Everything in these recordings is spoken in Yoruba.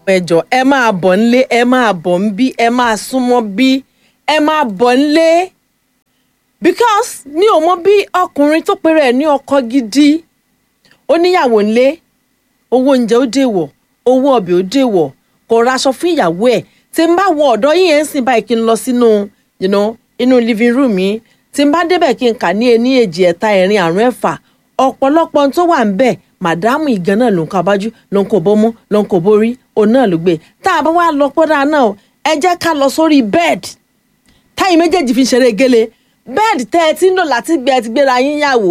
ẹjọ ẹ máa bọ̀ nílé ẹ máa bọ̀ ń bí ẹ máa súnmọ́ bí ẹ máa bọ̀ nílé because mi ò mọ bí ọkùnrin tó pèrè ẹ̀ ní ọkọ gidi ó níyàwó nílé owó oúnjẹ ó dèwọ̀ owó ọbẹ̀ ó dèwọ̀ kò raṣọ fún ìyàwó ẹ̀ tí n bá wọ ọ̀dọ́ yìí ẹ̀ ń sìn báyìí kí n lọ sínú you know, inú living room yìí tí n bá débẹ̀ kí n kà ní ení èjì ẹ̀ta ẹ̀rin àrún ẹ̀fà ọ̀pọ̀lọpọ̀ ohun tó wà ń bẹ̀ màdámù ìgan náà ló ń kọ abájú ló ń kọ bọ́mú ló ń kọ borí òun náà ló gbé tá a bá wá lọ pọ́dà náà ẹ jẹ́ ká lọ sórí bẹ́ẹ̀dì táyì méjèèjì fi ń ṣeré gélé bẹ́ẹ̀dì tẹ́ ẹ ti ń lò láti gbé ẹ ti gbéra yín yàwó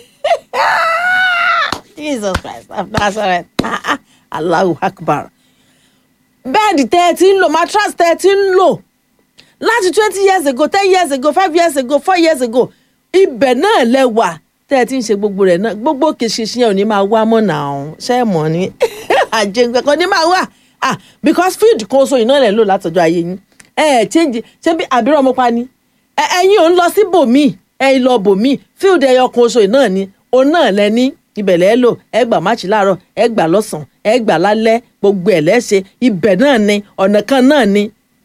Jesus Christ of Nazareth ah, ah, Allahu Akbar bẹ́ẹ̀dì tẹ́ ẹ ti ń lò mattress tẹ́ ẹ ti ń lò láti twenty years ago ten years ago five years ago four years ago ibẹ̀ náà lẹ wà tẹ́ ẹ ti ń ṣe gbogbo rẹ̀ náà gbogbo kìsìsì yẹn ò ní máa wá mọ́ náà ọ̀hún ṣé ẹ mọ̀ ni àjẹgbẹ́ kan ní máa wà ah because field kan oṣù iná rẹ̀ lò látọjọ́ ayé yín ẹ ẹ change ṣé bí àbírọ̀ ọmọ pa ni ẹ ẹ̀yin ò ń lọ sí bòmí ẹ lọ bòmí field ẹyọ kan oṣù iná ni òun náà lẹ ní ibẹ̀ lẹ́ lò ẹ gbà máàcì láàárọ̀ ẹ gbà lọ́sàn-án ẹ gbà lálẹ́ gbogbo ẹ̀ lẹ́ṣẹ̀ ibẹ̀ náà ni ọ̀nà kan náà ni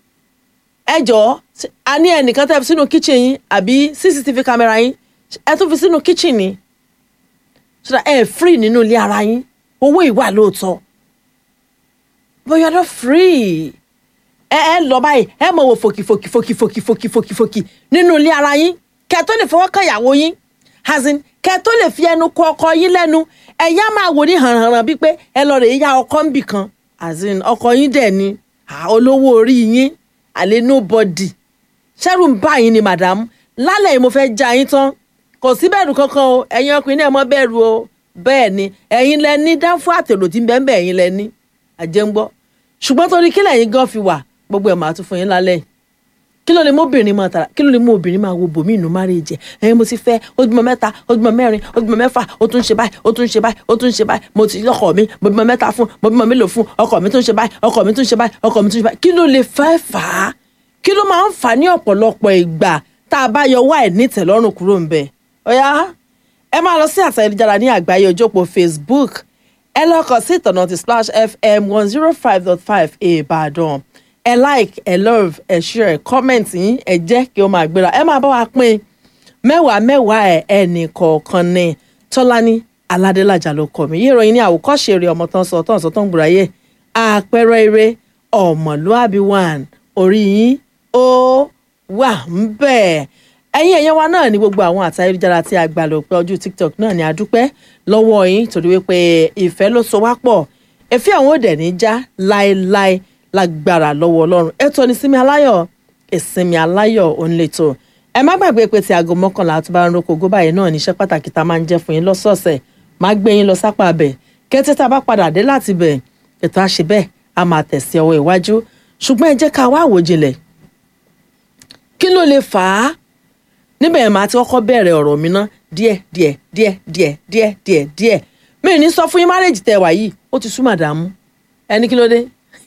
ẹ jọ̀ọ́ a ní ẹnìkan tẹ́ fi sínú kitchen yín àbí cctv camera yín ẹ tún fi sínú kitchen ni so that ẹ free nínú ilé ara yín owó ìwà lóòótọ́ but you are not free ẹ ẹ lọ báyìí ẹ mọ̀ wò fòkì fòkì fòkì fòkì fòkì fòkì fòkì nínú ilé ara yín kẹ́ tó lè fọwọ́ kan ìyàwó yín as in kẹ́ tó lè fi ẹnu kọ ọkọ yín lẹ́nu ẹ̀yà máa wò ní hànhànhàn bíi pé ẹ lọ rè é ya ọkọ ń bì kan as in ọkọ yín dẹ̀ ni olówó orí yín àlẹ́ nobody ṣẹ́rù ń bá yín ni madam lálẹ́ yìí mo fẹ́ já yín tán kò sí bẹ̀rù kankan o ẹ̀yin ọkùnrin náà mọ́ bẹ̀rù o bẹ́ẹ̀ ni ẹ̀yin lẹ ní dáfọ́ àtèrò tí ń bẹ́ẹ̀ bẹ́ẹ̀ ẹ̀yin lẹ ní àjẹngbọ́ ṣùgbọ́n torí kí lẹ́yìn gan fi wà gbogbo ẹ̀ máa tún fún yín lálẹ́ yìí kí ló lè mú obìnrin máa tara kí ló lè mú obìnrin máa wo bòmí inú márèèjì ẹ̀yin mo ti fẹ́ ó bímọ mẹ́ta ó bímọ mẹ́rin ó bímọ mẹ́fà ó tún ṣe báyìí ó tún ṣe báyìí ó tún ṣe báyìí mo ti lọ́kọ mi mo bímọ mẹ́ta fún mo bímọ mélòó fún ọkọ mi tún ṣe báyìí ọkọ mi tún ṣe báyìí ọkọ mi tún ṣe báyìí kí ló lè fẹ́ fà á kí ló máa ń fà á ní ọ̀pọ̀lọpọ̀ ìgbà tá a bá yọ wá ẹ̀ nítẹ̀lọ́rùn kúrò ń bẹ̀ ọ̀yá ẹ máa lọ sí àṣà ìdíjára ní àgbáyé ojópọ̀ Facebook ẹ lọ kàn sí ìtọ̀nà ti Splash FM one zero five dot five Ìbàdàn ẹ like ẹ love ẹ share ẹ comment yín ẹ jẹ́ kí ó máa gbéra ẹ máa bá wa pín mẹ́wàá mẹ́wàá ẹ ẹnì kọ̀ọ̀kan ní Tọ́lání Aládélájà ló kọ mí yíyan yín ní àwòkọ́ṣe eré ọmọ tán sọ tán sọ tán gbùráyè àpẹẹrẹ eré ọmọlúàbí one orí yín ó wà ń bẹ́ẹ̀ ẹ̀yin ẹ̀yẹn wa náà ní gbogbo àwọn àti ayélujára tí a gbà lò pé ojú tiktok náà ni a dúpẹ́ lọ́wọ́ yín torí wípé ìfẹ́ ló so wá pọ̀ ẹ̀fẹ́ àwọn òdẹ̀ ní já láéláé lágbára lọ́wọ́ ọlọ́run ètò ní sinmi aláyọ̀ ìsinmi aláyọ̀ òǹlẹ̀tọ̀ ẹ má gbàgbé pé ti aago mọ́kànlá tó bá ń roko góbá yẹn náà níṣẹ́ pàtàkì tá a máa ń jẹ́ fún yín lọ́sọ̀ọ̀sẹ̀ má gbé yín lọ sápá bẹ̀ kété tá a bá padà dé láti bẹ̀ ètò àṣẹ bẹ́ẹ̀ a máa tẹ̀sí ọwọ́ iwájú ṣùgbọ́n ẹ jẹ́ ká wá àwòjinlẹ̀ kí ló lè fà á níbẹ̀ yẹn máa ti kọ́kọ́ bẹ̀rẹ̀ ọ̀rọ̀ mi ná díẹ̀ díẹ̀ díẹ̀ díẹ̀ díẹ̀ díẹ̀ díẹ̀ mi ò ní sọ fún yín márèjì tẹ wà yìí ó ti sú màdàmú ẹni kí ló dé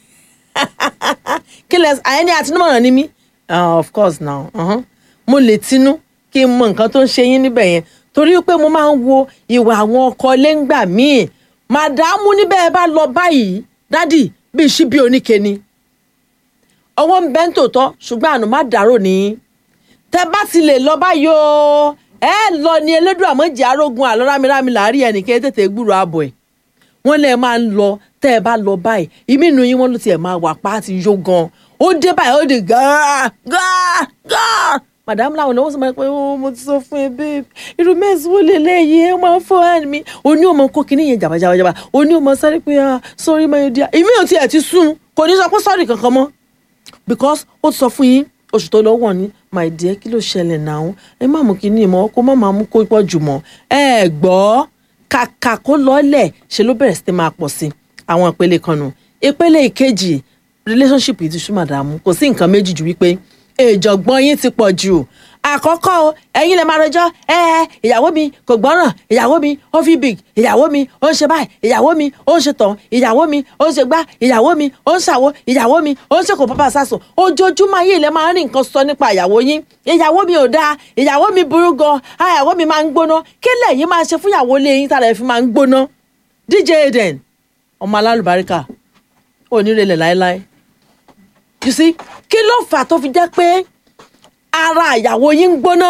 kí lẹ àyẹ́ni àtinúmọ̀ràn ni mí of course now uh-huh. mo lè tinú kí n mọ nǹkan tó ń ṣe yín níbẹ̀ yẹn torí pé mo máa ń wo ìwà àwọn ọkọ lẹ́ngbà míì màdàmú níbẹ̀ ẹ bá lọ báyìí dádì bíi ṣíbí oníke ni ọwọ́ ń bẹ́ ń tòótọ́ ṣùgbọ́n àná má dàrò nìyí tẹ bá ti lè lọ báyìí o ẹ lọ ní elédùn àmọ́jì arógun àlọ́ rámirámi làárí ẹnìkan tètè gbúrò ààbọ̀ ẹ̀ wọ́n lè máa ń lọ tẹ́ ẹ bá lọ báyìí ìmí inú yín wọ́n ló tiẹ̀ máa wà pa á ti yó gan ó dé báyìí ó di gáà gáà gáà madam làwọn náà wọ́n sọ ma pé ó mo ti sọ fún ẹ babe irú mẹ́sì wo lè léyìí ẹ máa ń fọ ẹ mi o ní ọmọ kó kinní yẹn jàbàjàbàjàbà o ní ọmọ sáré pé ah sorry my dear ìmí ò tiẹ̀ ti sún kò ní sọ pé sorry kankan mọ́ because ó sọ fún yín oṣù tó lọ́wọ́ ní my dear kí ló ṣẹlẹ̀ náà ẹ má mú kinní mọ́ kó má máa mú kó pọ̀ jù mọ́ ẹ gbọ́ kàkà kó lọ́lẹ̀ ṣe ló bẹ̀rẹ̀ sí máa pọ̀ sí àwọn ìpele kan nù ìpele ìkejì relationship yìí ti sú màdàmú kò sí nǹkan méjì ju wípé ìjọ̀gbọ́n yín ti pọ̀ jù àkọ́kọ́ o ẹ̀yin lè máa rọjọ́ ẹ ẹ ìyàwó mi kò gbọ́ràn ìyàwó mi ó fi big ìyàwó mi ó ń ṣe báyìí ìyàwó mi ó ń ṣe tàn ìyàwó mi ó ń ṣe gbá ìyàwó mi ó ń ṣàwo ìyàwó mi ó ń ṣe kò pápá sásùn ojoojúmọ́ ayé ilẹ̀ máa ń rí nǹkan sọ nípa ìyàwó yín ìyàwó mi ò dáa ìyàwó mi burú gan ìyàwó mi máa ń gbóná kí lẹ́yìn máa ṣe fún ìyàwó ilé yín tára ẹ̀ fi máa ń gbóná DJ Eden ọmọ alálùbáríkà ò ní relẹ̀ láéláé you see kí ló fà tó fi jẹ́ pé ara ìyàwó yín ń gbóná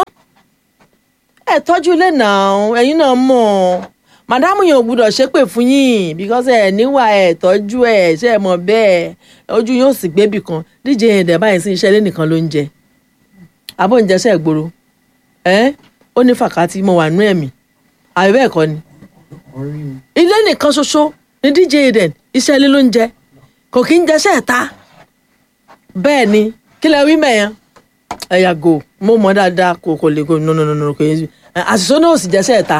ẹ tọ́jú ilé náà ẹ̀yin náà mọ̀ màdámù yẹn ò gbúdọ̀ ṣépè fún yín because ẹ níwà ẹ tọ́jú ẹ ṣe é mọ̀ bẹ́ẹ̀ ojú yóò sì gbébì kan díje yẹn dẹ̀ báyìí sí iṣẹ́ ilé nìkan ló ń jẹ abó ń jẹṣẹ́ ìgboro ẹ ó ní fàkàtì mo wà nú ẹ̀mí àbí bẹ́ẹ̀ kọ́ ni orí mi. ilé nìkan ṣoṣo ní dj eden iṣẹ́ ilé ló ń jẹ kò kí ń jẹṣẹ́ ẹ̀ta bẹ́ẹ̀ ni kí lẹ wí mẹ́yàn ẹ yàgò mo mọ̀ dáadáa kò kò lè kò no no no no kò yẹ àṣìṣe náà ò sì jẹṣẹ́ ẹ̀ta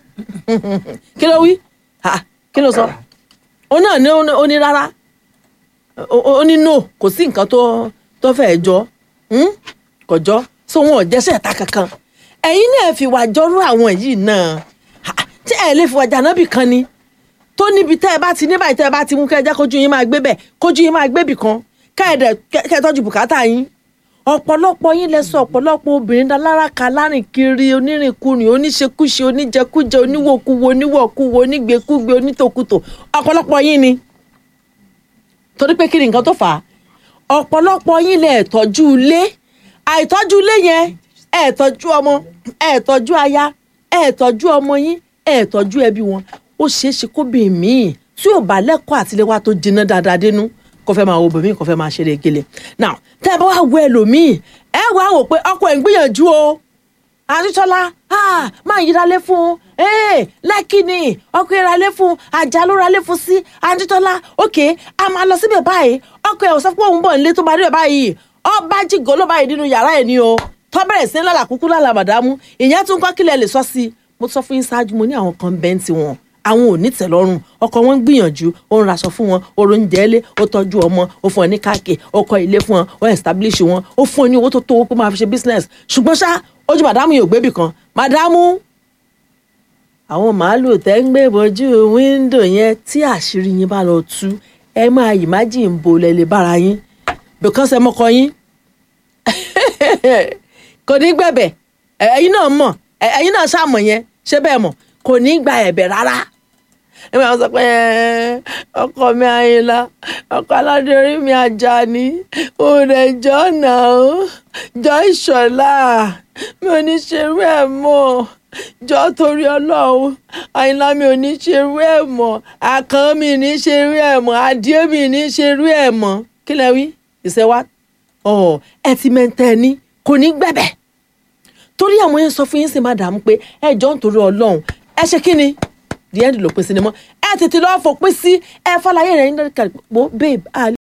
kí ló wí Ha, kí ló sọ ó náà ní ó ní rárá ó- ó ní no kò sí nǹkan tó tó fẹ́ jọ hmm? kò jọ so wọn ò jẹṣẹ́ ẹ̀ta kankan ẹ̀yin náà fi wà jọrú àwọn yìí náà Ha, tí ẹ lè fi wà jànábì kan ni tó níbi tẹ́ ẹ bá ti ní báyìí tẹ́ ẹ bá ti mú kẹ́ ẹ jẹ́ kójú yín máa gbé bẹ̀ kójú yín máa gbé bì kan kẹ́ ẹ dẹ̀ kẹ́ ẹ tọ́jú bùkátà yín ọ̀pọ̀lọpọ̀ yín lẹ sọ ọ̀pọ̀lọpọ̀ obìnrin dá lára ka lárìn kiri onírìnkùnrin oníṣekúṣe oníjẹkújẹ oníwòkuwo oníwọ̀kuwo onígbèkúgbè onítòkùtò ọ̀pọ̀lọpọ̀ yín ni torí pé kí ni nǹkan tó fà á ọ̀pọ̀lọpọ̀ yín lẹ tọ́jú ilé àìtọ́jú ilé yẹn ẹ tọ́jú ọmọ ẹ tọ́jú aya ẹ tọ́jú ọmọ yín ẹ tọ́jú ẹbí wọn ó ṣeé ṣe kóbìnrin míì tí ò bá lẹ́kọ̀ọ́ àtiléwá tó jiná dáadáa dénú kò fẹ́ máa wo bòmíì kò fẹ́ máa ṣeré gele now tẹ́ ẹ bá wá wo ẹlòmíì ẹ wá wò pé ọkọ ẹ̀ ń gbìyànjú o àtúntọ́lá máa yí ralé fún un ee lẹ́kì ni ọkọ ẹ̀ ralé fún un àjà ló ralé fún sí àtúntọ́lá òkè a máa lọ síbẹ̀ báyìí ọkọ ẹ̀ ò sọ pé òun bọ̀ nílé tó bá rí ẹ̀ báyìí ọba jìgò ló báyìí nínú yàrá ẹ̀ ni o tọ́ bẹ̀rẹ̀ sí lálà kúkú lálà màdámù ìyẹn tún kọ́ kílẹ̀ lè sọ sí i mo sọ fún yín ṣáájú mo ní àwọn kan bẹ́ẹ̀ ti wọn àwọn ò ní tẹ̀lọ́rùn ọkọ wọn ń gbìyànjú ó ń raṣọ fún wọn ó ń jẹ́ ilé ó tọ́jú ọmọ ó fún ọ ní káàkiri ó kọ́ ilé fún wọn ó establish wọn ó fún ọ ní owó tó tó owó pé máa fi ṣe business ṣùgbọ́n ṣá ojú màdámù yóò gbébì kan màdámù àwọn màálù tẹ́ ń gbé bojú wíńdò yẹn tí àṣírí yín bá lọ tú ẹ máa imagine bo lẹ lè bára yín because ẹ mọ́kọ yín kò ní gbẹ̀bẹ̀ ẹ̀yin náà mọ̀ ẹ̀yin náà ṣàmọ̀ yẹn ṣé bẹ́ẹ̀ mọ̀ kò ní gba ẹ̀bẹ̀ rárá ẹ máa sọ pé "Ẹ, ọkọ mi àyìnlá ọkọ aládé orí mi Àjàní òun ẹjọ náà jọ ìṣọlá mi ò ní ṣerú ẹ̀ mọ́ jọ torí Ọlọ́run àyìnlá mi ò ní ṣerú ẹ̀ mọ́ àkàn mi ò ní ṣerú ẹ̀ mọ́ adìẹ mi ò ní ṣerú ẹ̀ mọ́ kí lẹ wí ìṣẹ́wá ọ̀ ẹ ti mẹ́ntẹ́ ní kò ní gbẹ̀bẹ̀ torí àwọn yẹn sọ fún yín sí madam pé ẹ jọ ń torí Ọlọ́run ẹ ṣe kí ni the end ló pín sí ni mọ́ ẹ tètè lọ́ọ́ fòpin sí ẹ fọláyé rẹ̀ ń dẹ́ka babe